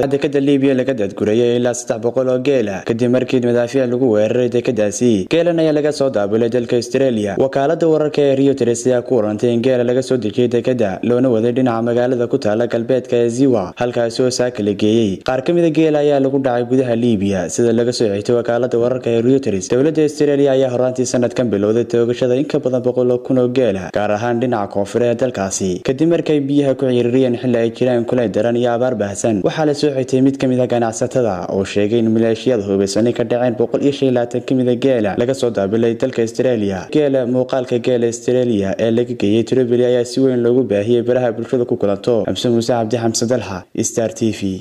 dekada libiya laga daadgurayay ilaa saddex boqol oo geela kadib markii madaafiic lagu weeraray dekadaasi geelan ayaa laga soo daabulay dalka australia wakaalada wararka ee reuters ayaa ku warantay in geela laga soo dejiyay dekada loona waday dhinaca magaalada ku taala galbeedka ee ziwa halkaasi oo saaka la geeyey qaar ka mida geela ayaa lagu dhacay gudaha libiya sida laga soo xigtay wakaalada wararka ee reuters dowladda australia ayaa horaantii sanadkan bilowday toogashada in ka badan boqol kun oo geela gaar ahaan dhinaca koonfure ee dalkaasi kadib markay biyaha ku ciririyeen xilli ay jiraan kulay daran iyo abaar baahsan waxaa la soo xigtay mid ka mid a ganacsatada oo sheegay in maleeshiyada hubaysanay ka dhaceen boqol iyo shan iyo labaatan ka mida geela laga soo daabilay dalka australia geela muuqaalka geela australia ee laga geeyey trobeli ayaa si weyn loogu baahiyey baraha bulshada ku kulanto xamse muuse cabdi xamse dalxa star t v